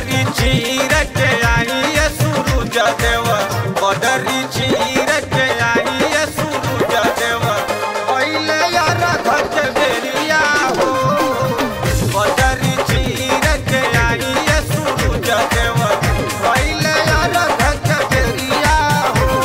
बदरी चीर के आई ये सूरज देव बदरी चीर के आई ये सूरज देव पहले यार घट बेरिया हो बदरी चीर के आई ये सूरज देव पहले यार घट बेरिया हो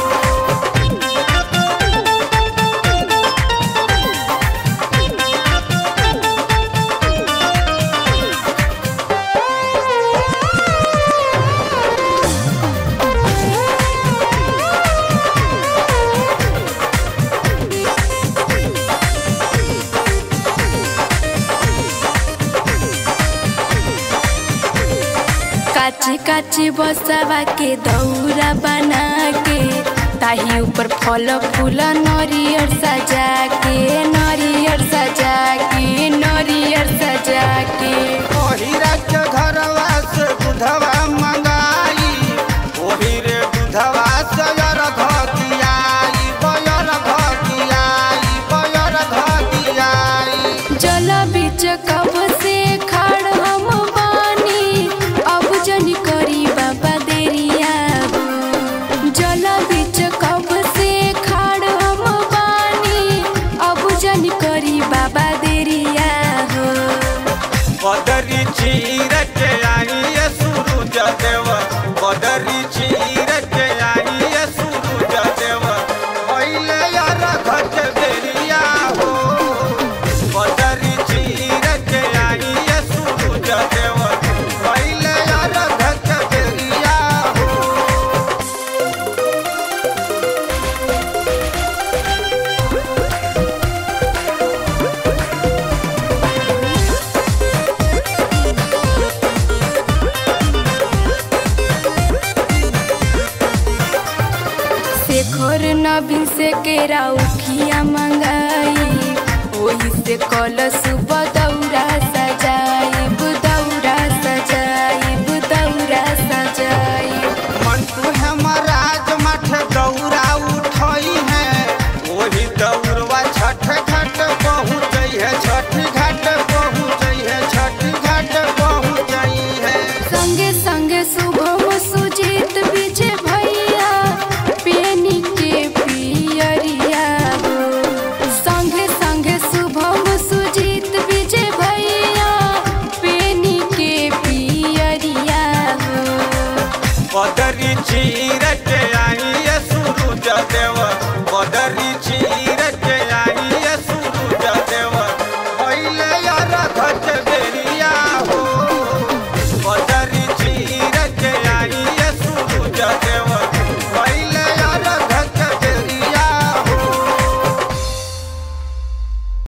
काचे काचे बसवा के दौरा बना के ताही ऊपर फल फूल नरियर सजा के नरियर सजा के नरियर सजा के ओहिरा के घरवा से दूधवा मंगाई ओही रे दूधवा से यर घटियाई बयर घटियाई बयर घटियाई जल बीच कब से खाड़ हम बानी अब जन करी बाबा देरिया जल बीच कब से खाड़ हम बानी अब जन करी बाबा देरिया हो बदरी चीर के आई ये सूरज देव बदरी चीर के आई ये सूरज देव पहले यार घट बेरिया हो बदरी चीर के आई ये सूरज देव पहले यार घट बेरिया हो शेखर नवीन से केरा उखिया मंगाई ओही से कल सुबह दौरा सजाई दौरा सजाई दौरा सजाई मंटू है महाराज मठ दौरा उठई है वही दौड़वा छठ घाट पहुँच है छठ घाट पहुँच है छठ घाट पहुँच है संगे संगे शुभम सुजीत विजय भैया पेनी के पियरिया हो संगे संगे शुभम सुजीत विजय भैया पेनी के पियरिया हो बदरी चीर